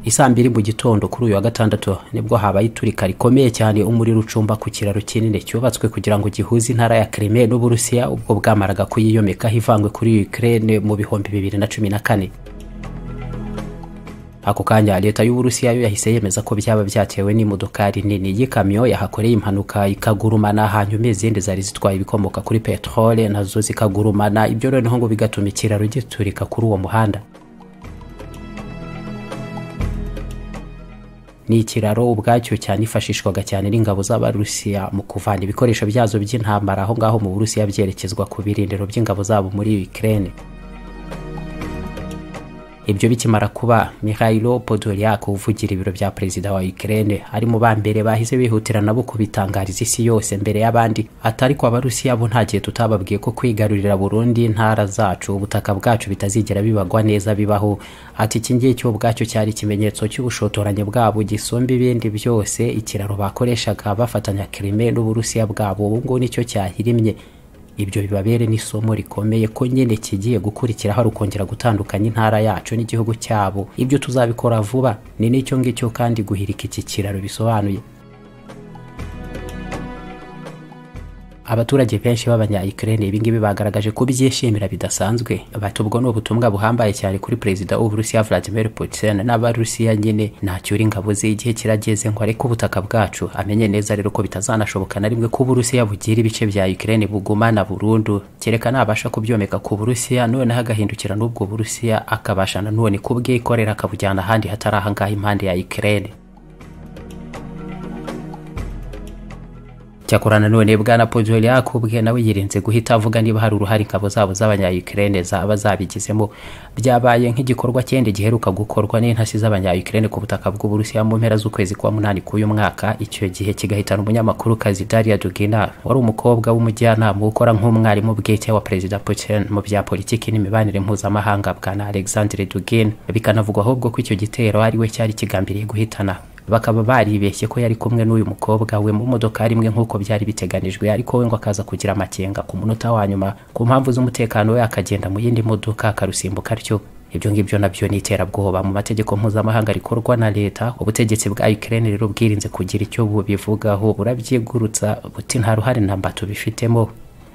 isaa mbiri mu gitondo kuri uyu wa gatandatu nibwo habaye iturika rikomeye cyane umuriro ucumba ku kiraro kinini cyubatswe kugira ngo gihuze intara ya Crimea n'Uburusiya ubwo bwamaraga kuyiyomekaho ivangwe kuri Ukraine mu bihumbi bibiri na cumi na kane ako kanya leta y'uburusiya yo yahise yemeza ko byaba byatewe n'imodokari nini y'ikamyo yahakoreye impanuka ikagurumana hanyuma izindi zari zitwaye ibikomoka kuri peterole nazo zikagurumana ibyo noneho ngo bigatuma ikiraro giturika kuri uwo muhanda ni ikiraro ubwacyo cyanifashishwaga cyane n'ingabo z'abarusiya mu kuvana ibikoresho byazo by'intambara aho ngaho mu burusiya byerekezwa ku birindiro by'ingabo zabo muri ukraine ibyo bikimara kuba Mikhailo Podolyak uvugira ibiro bya perezida wa Ukraine ari mu ba mbere bahise bihutira nabo kubitangariza isi yose mbere y'abandi atari ko abarusiya bo nta gihe tutababwiye ko kwigarurira Burundi intara zacu ubutaka bwacu bitazigera bibagwa neza bibaho ati iki ngiki ubwacyo cyari ikimenyetso cy'ubushotoranyi bwabo gisumba ibindi byose ikiraro bakoreshaga bafatanya Crimea n'Uburusiya bwabo ubu ngubu nicyo cyahirimye ibyo bibabere n'isomo rikomeye ko nyine kigiye gukurikira hari ukongera gutandukanya intara yacu n'igihugu cyabo ibyo tuzabikora vuba ni n'icyo ngicyo kandi guhirika iki kiraro bisobanuye abaturage benshi b'abanyayikirere ibingibi bagaragaje ko byishimira bidasanzwe bati ubwo ni ubutumwa buhambaye cyane kuri perezida w'uburusiya vladimir putin n'abarusiya nyine nacyura ingabo ze igihe kirageze ngo areke ubutaka bwacu amenye neza rero ko bitazanashoboka na rimwe ko uburusiya bugira ibice bya ukraine bugumana burundu kereka nabasha kubyomeka ku burusiya noneho agahindukira n'ubwo burusiya akabasha nanone kubwikorera akabujyana ahandi hatari ahangaha impande ya ukraine cyakorana none bwana podolyak ubwe nawe yirinze guhita avuga niba hari uruhare ingabo zabo z'abanyayukrene zaba zabigizemo byabaye nk'igikorwa cyende giheruka gukorwa n'intasi z'abanyayukrene ku butaka bw'uburusiya mu mpera z'ukwezi kwa munani k'uyu mwaka icyo gihe kigahitana umunyamakuru kazi daria dugina wari umukobwa w'umujyanama ukora nk'umwarimu bwite wa perezida putin mu bya politiki n'imibanire mpuzamahanga bwana alexandre dugin bikanavugwa ahubwo ko icyo gitero ari we cyari kigambiriye guhitana bakaba baribeshye ko yari kumwe n'uyu mukobwa we mu modoka rimwe nk'uko byari biteganijwe ariko we ngo akaza kugira amakenga ku munota wa nyuma ku mpamvu z'umutekano we akagenda mu yindi modoka akarusimbuka atyo ibyo ngibyo nabyo ni iterabwoba mu mategeko mpuzamahanga rikorwa na leta ubutegetsi bwa Ukraine rero bwirinze kugira icyo bubivugaho burabyigurutsa buti nta ruhare na mba tubifitemo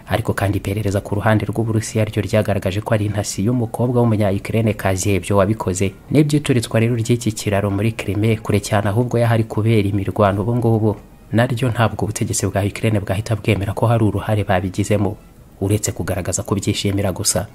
ariko kandi iperereza ku ruhande rw'uburusiya ryo ryagaragaje ko ari intasi y'umukobwa w'umunyayukrene kaziyebyo wabikoze n'ibyiturutswa rero ry'iki kiraro muri Crimea kure cyane ahubwo yahari kubera imirwano ubu ngubu naryo ntabwo ubutegetsi bwa Ukraine bwahita bwemera ko hari uruhare babigizemo uretse kugaragaza ko byishimira gusa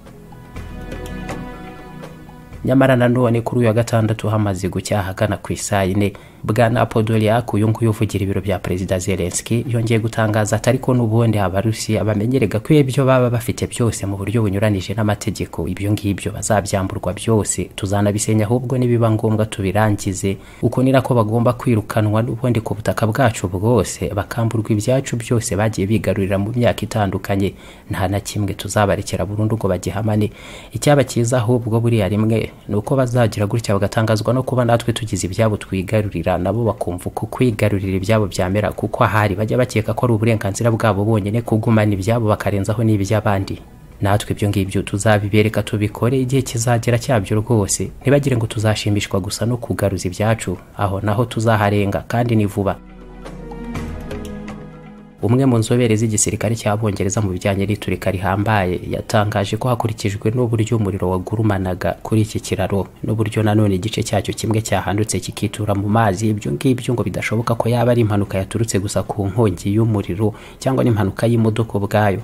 nyamara nanone kuri uyu wa gatandatu hamaze gucya ahagana ku isaa yine bwana podolyak uyu nguyu uvugira ibiro bya perezida zelenski yongeye gutangaza atari ko n'ubundi abarusiya bamenyerega ko ibyo baba bafite byose mu buryo bunyuranije n'amategeko ibyo ngibyo bazabyamburwa byose tuzanabisenya ahubwo nibiba ngombwa tubirangize uko ni nako bagomba kwirukanwa n'ubundi ku butaka bwacu bwose bakamburwa ibyacu byose bagiye bigarurira mu myaka itandukanye nta na kimwe tuzabarekera burundu ngo bagihamane icyaba cyiza ahubwo buriya rimwe ni uko bazagira gutya bagatangazwa no kuba natwe tugize ibyabo twigarurira nabo bakumva uko kwigarurira ibyabo byamera kuko ahari bajya bakeka ko ari uburenganzira bwabo bonyine kugumana ibyabo bakarenzaho n'iby'abandi natwe ibyo ngibyo tuzabibereka tubikore igihe kizagera cyabyo rwose ntibagire ngo tuzashimishwa gusa no kugaruza ibyacu aho naho tuzaharenga kandi ni vuba umwe mu nzobere z'igisirikare cy'abongereza mu bijyanye n'iturika rihambaye yatangaje ko hakurikijwe n'uburyo umuriro wagurumanaga kuri iki kiraro n'uburyo nanone igice cyacyo kimwe cyahandutse kikitura mu mazi ibyo ngibyo ngo bidashoboka ko yaba ari impanuka yaturutse gusa ku nkongi y'umuriro cyangwa n'impanuka y'imodoka ubwayo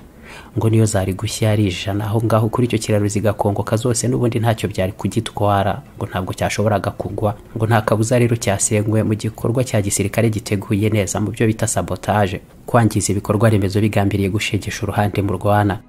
ngo niyo zari gushya ari ijana aho ngaho kuri icyo kiraro zigakongoka zose n'ubundi ntacyo byari kugitwara ngo ntabwo cyashoboraga kugwa ngo nta kabuza rero cyasengwe mu gikorwa cya gisirikare giteguye neza mu byo bita sabotaje kwangiza ibikorwa remezo bigambiriye gushegesha uruhande mu rwana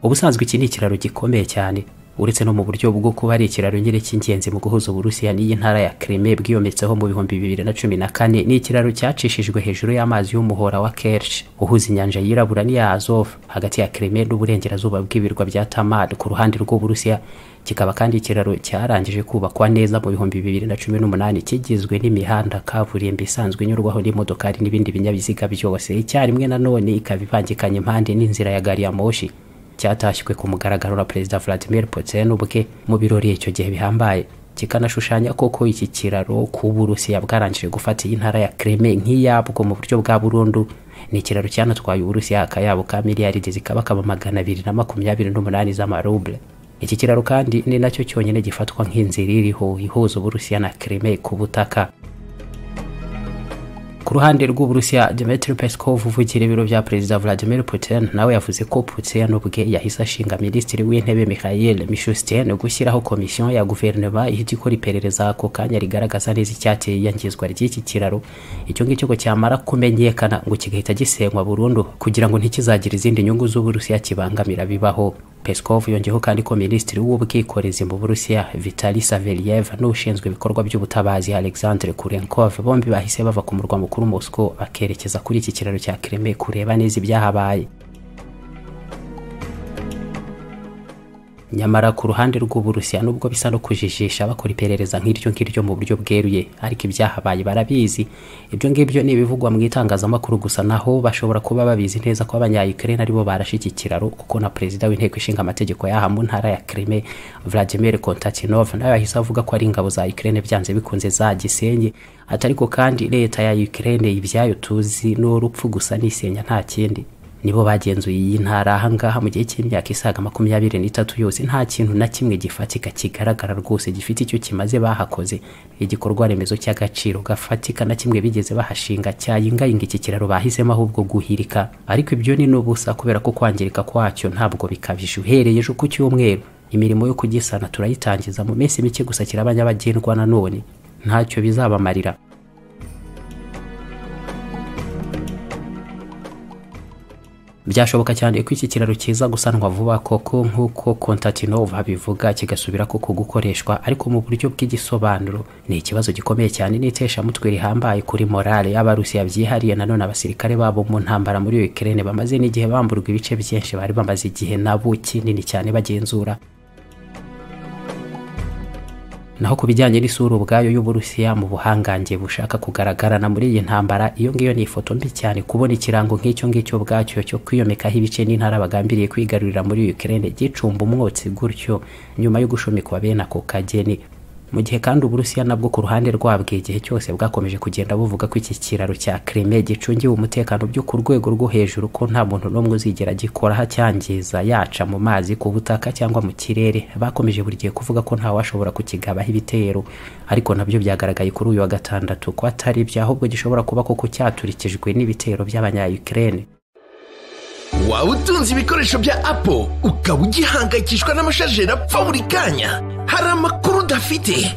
ubusanzwe iki ni ikiraro gikomeye cyane uretse no mu buryo bwo kuba ari ikiraro nyine cy'ingenzi mu guhuza uburusiya n'iyi ntara ya Crimea bwiyometseho mu bihumbi bibiri na cumi na kane ni ikiraro cyacishijwe hejuru y'amazi y'umuhora wa Kerch uhuza inyanja yirabura n'iya Azov hagati ya Crimea n'uburengerazuba bw'ibirwa bya Tamad ku ruhande rw'uburusiya kikaba kandi ikiraro cyarangije kubakwa neza mu bihumbi bibiri na cumi n'umunani kigizwe n'imihanda kaburimbo isanzwe inyurwaho n'imodokari n'ibindi binyabiziga byose icyarimwe nanone ikaba ivangikanye impande n'inzira ya gari ya moshi cyatashywe ku mugaragaro na perezida Vladimir Putin ubwe mu birori icyo gihe bihambaye kikanashushanya koko iki kiraro ku Burusiya bwarangije gufata iyi ntara ya Crimea nk'iyabwo mu buryo bwa burundu ni ikiraro cyanatwaye Uburusiya akayabo ka miliyaridi zikaba kaba magana abiri na makumyabiri n'umunani z'amaruble iki kiraro kandi ni nacyo cyonyine gifatwa nk'inzira iriho ihuza Uburusiya na Crimea ku butaka ku ruhande rw'uburusiya Dmitry Peskov uvugira ibiro bya perezida Vladimir Putin nawe yavuze ko Putin ubwe yahise ashinga minisitiri w'intebe Mikhail Mishustin gushyiraho komisiyo ya guverinoma ihita ikora iperereza ako kanya rigaragaza neza icyateye iyangizwa ry'iki kiraro icyo ngicyo ngo cyamara kumenyekana ngo kigahita gisenywa burundu kugira ngo ntikizagire izindi nyungu z'uburusiya kibangamira bibaho Peskov yongeyeho kandi ko minisitiri w'ubwikorezi mu Burusiya Vitali Savelyev n'ushinzwe ibikorwa by'ubutabazi Alexandre Kurenkov bombi bahise bava ku murwa mukuru Moscow bakerekeza kuri iki kiraro cya Crimea kureba neza ibyahabaye nyamara ku ruhande rw'uburusiya nubwo bisa no kujijisha bakora iperereza nk'iryo ngiryo mu buryo bweruye ariko ibyahabaye barabizi ibyo ngibyo ni ibivugwa mu itangazamakuru gusa naho bashobora kuba babizi neza ko abanyayukrene aribo barashe iki kiraro kuko na perezida w'inteko ishinga amategeko y'aha mu ntara ya Crimea Vladimir Kontatinov nawe yahise avuga ko ari ingabo za Ukraine byanze bikunze zagisenye ati ariko kandi leta ya Ukraine ibyayo tuzi ni urupfu gusa n'isenya nta kindi nibo bagenzuye iyi ntara ahangaha mu gihe cy'imyaka isaga makumyabiri n'itatu yose nta kintu na kimwe gifatika kigaragara rwose gifite icyo kimaze bahakoze igikorwa remezo cy'agaciro gafatika na kimwe bigeze bahashinga cyayingayinga iki kiraro bahisemo ahubwo guhirika ariko ibyo ni n'ubusa kubera ko kwangirika kwacyo ntabwo bikabije uhereye ejo ku cyumweru imirimo yo kugisana turayitangiza mu minsi mike gusa kiraba nyabagendwa nanone ntacyo bizabamarira byashoboka cyane ko iki kiraro kiza gusanwa vuba koko nk'uko kontatinov abivuga kigasubira koko gukoreshwa ariko mu buryo bw'igisobanuro ni ikibazo gikomeye cyane n'iteshamutwe rihambaye kuri morale y'abarusiya byihariye nanone abasirikare babo mu ntambara muri ukraine bamaze n'igihe bamburwa ibice byinshi bari bamaze igihe nabo kinini cyane bagenzura naho ku bijyanye n'isura ubwayo y'uburusiya mu buhangange bushaka kugaragarana muri iyi ntambara iyo ngiyo ni ifoto mbi cyane kubona ikirango nk'icyo ngicyo ubwacyo cyo kwiyomekaho ibice n'intara bagambiriye kwigarurira muri Ukraine gicumba umwotsi gutyo nyuma yo gushomikwa bene ako kageni mu gihe kandi uburusiya nabwo ku ruhande rwabwo igihe cyose bwakomeje kugenda buvuga ko iki kiraro cya Crimea gicungiwe umutekano byo ku rwego rwo hejuru ko nta muntu n'umwe uzigera gikoraho acyangiza yaca mu mazi ku butaka cyangwa mu kirere bakomeje buri gihe kuvuga ko nta washobora kukigabaho ibitero ariko nabyo byagaragaye kuri uyu wa gatandatu ko atari byo ahubwo gishobora kuba koko cyaturikijwe n'ibitero by'abanyayukrene waba utunze ibikoresho bya apo ukaba ugihangayikishwa n'amashajeri apfa buri kanya hari amakuru udafite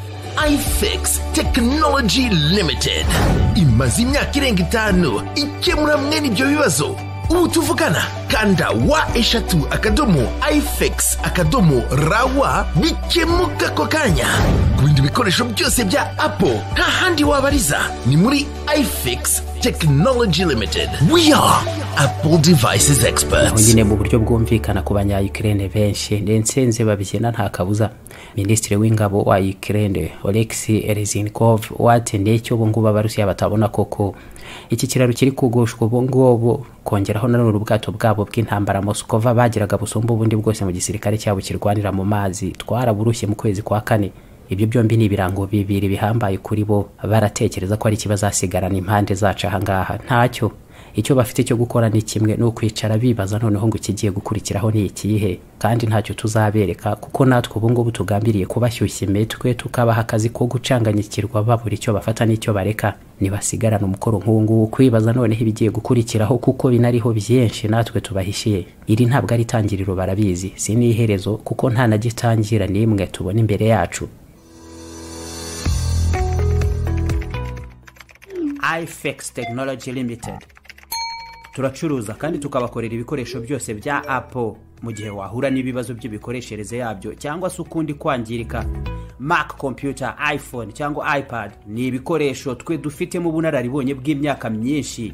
ifx tekinoloji limitedi imaze imyaka irenga itanu ikemura mwene ibyo bibazo ubu tuvugana kanda wa eshatu akadomo ifx akadomo rawa bikemuka ako kanya ku bindi bikoresho byose bya apo nta handi wabariza ni muri ifx tekinoloji limitedi we are apple devices aho experts nyine mu buryo bwumvikana ku banya Ukraine benshi nsenze babibyina nta kabuza minisitiri w'ingabo wa Ukraine Oleksiy Reznikov watendeye icyo ubu ngubu abarusiya batabona koko iki kiraro kiri kugushwa ubu ngubu kongeraho nanone ubwato bwabo bw'intambara Moskova bagiraga busumba ubundi bwose mu gisirikare cyabo kirwanira mu mazi twaraburushye mu kwezi kwa kane ibyo byombi ni ibirango bibiri bihambaye kuri bo baratekereza ko ari ikibazasigarana impande zacu ahangaha ntacyo icyo bafite cyo gukora ni kimwe ni ukwicara bibaza noneho ngo ikigiye gukurikiraho ni ikihe kandi ntacyo tuzabereka kuko natwe ubu ngubu tugambiriye kubashyushya imitwe tukabaha akazi ko gucanganyikirwa babura icyo bafata n'icyo bareka nibasigarana umukoro nk'uwo nguwo kwibaza noneho ibigiye gukurikiraho kuko binariho byinshi natwe tubahishiye iri ntabwo ari itangiriro barabizi si n'iherezo kuko nta na gitangira n'imwe tubona imbere yacu ifx tekinoloji limitedi turacuruza kandi tukabakorera ibikoresho byose bya apo mu gihe wahura n'ibibazo by'imikoreshereze yabyo cyangwa se ukundi kwangirika mac computer iphone cyangwa ipad ni ibikoresho twe dufitemo ubunararibonye bw'imyaka myinshi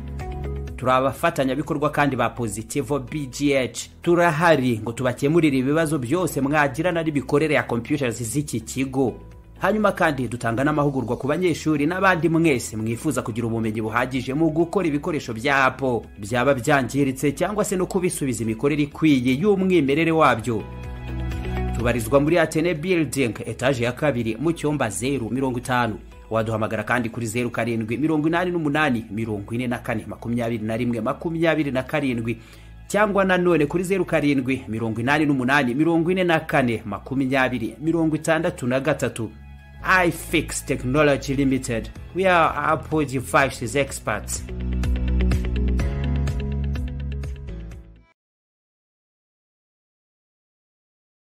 turi abafatanyabikorwa kandi ba positivo bgh turahari ngo tubakemurire ibibazo byose mwagirana n'imikorere ya computers z'iki kigo hanyuma kandi dutanga n'amahugurwa ku banyeshuri n'abandi mwese mwifuza kugira ubumenyi buhagije mu gukora ibikoresho bya apo byaba byangiritse cyangwa se no kubisubiza imikorere ikwiye y'umwimerere wabyo tubarizwa muri atene building etaje ya kabiri mu cyumba zeru mirongo itanu waduhamagara kandi kuri zeru karindwi mirongo inani n'umunani mirongo ine na kane makumyabiri na rimwe makumyabiri na karindwi cyangwa nanone kuri zeru karindwi mirongo inani n'umunani mirongo ine na kane makumyabiri mirongo itandatu na gatatu ifix technology limited we are apple devices experts